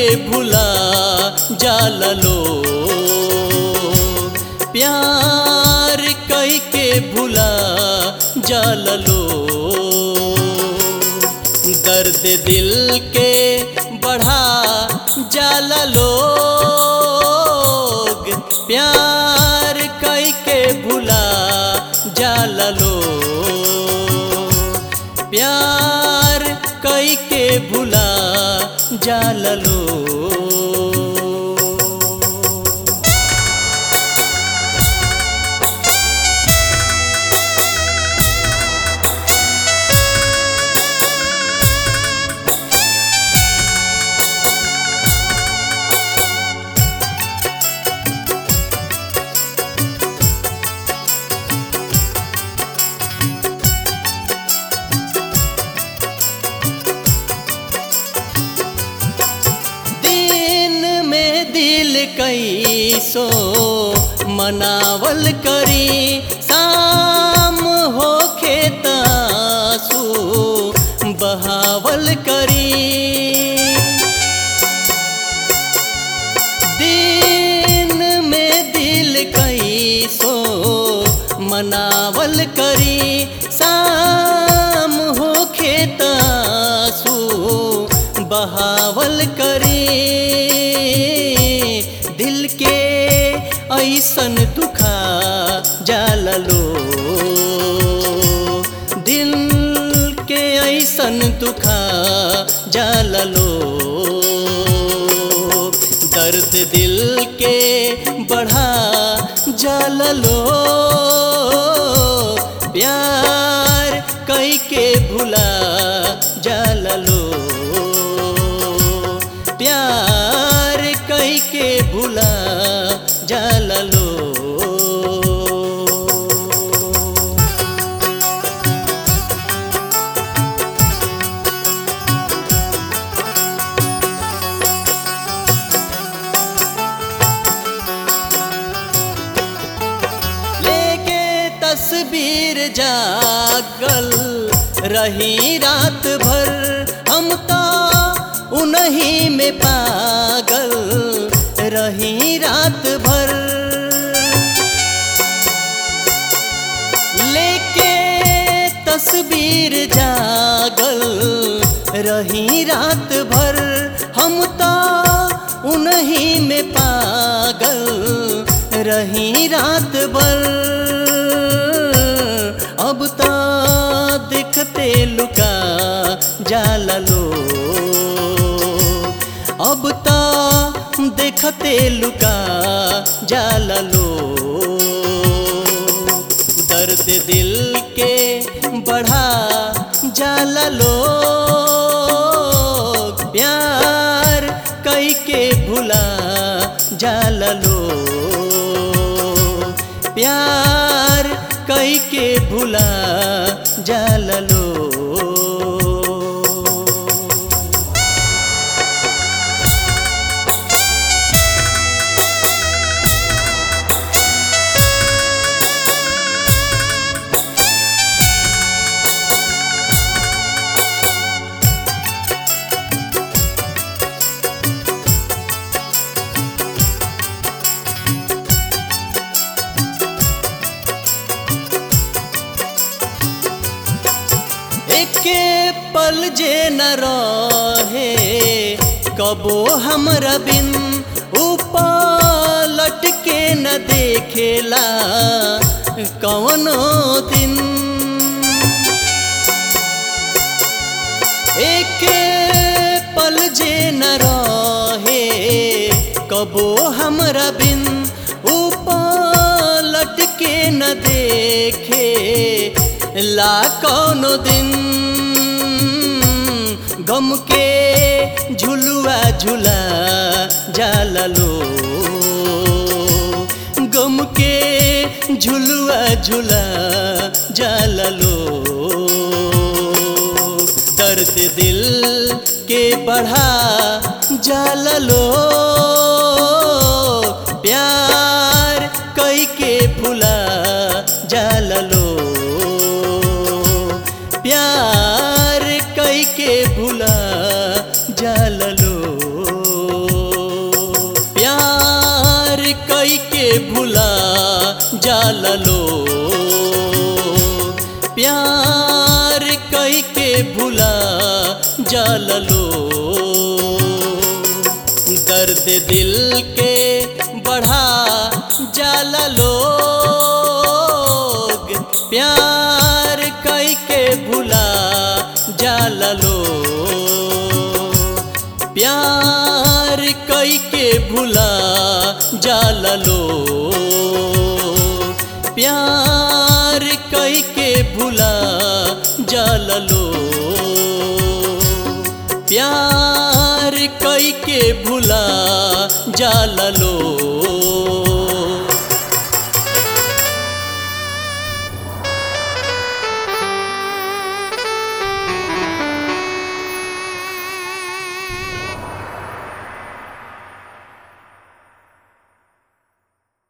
भुला जाल लो प्यार कई के भुला जाल लो दर्द दिल के बढ़ा जाल लोग प्यार कई के भुला जाल लो प्यार कई के भुला जाल लो दिन में दिल कैसो मनावल करी शाम हो खेतासू बहावल करी दिन में दिल कैसो मनावल करी शाम हो खेतासू बहावल करी दिल के ऐसन दुखा जाल लो दिल के ऐसन दुखा जाल लो दर्द दिल के बढ़ा जाल लो प्यार कई के भुला जाल लो प्यार कई के भुला जाल लो लेके तस्वीर जागल रही रात भर हम तो उन्हीं में पागल रही रात भर लेके तस्वीर जागल रही रात भर हम तो उन्हीं में पागल रही रात भर अब तो दिखते लुका जाल लो अब तो देखते लुका जाल लो दर्द दिल के बढ़ा जाल लो प्यार कई के भुला जाल लो प्यार कई के भुला जाल लो एके पल जे न रहे कबो हमरा बिन उपलट के न देखेला कवनो दिन एके पल जे न रहे कबो हमरा बिन उपलट के न देखे ला कौनो दिन गम के झुलुआ झुला जाल लो गम के झुलुआ झुला जाल लो दर्द दिल के बढ़ा जाल लो प्यार कई के भुला जाल लो प्यार कई के भुला जाल लो के भुला जाल लो प्यार कई के भुला जाल लो दर्द दिल के बढ़ा जाल लोग प्यार कई के भुला जाल लो प्यार कई के भुला जाल लो प्यार कई के भुला जाल लो प्यार कई के भुला जाल लो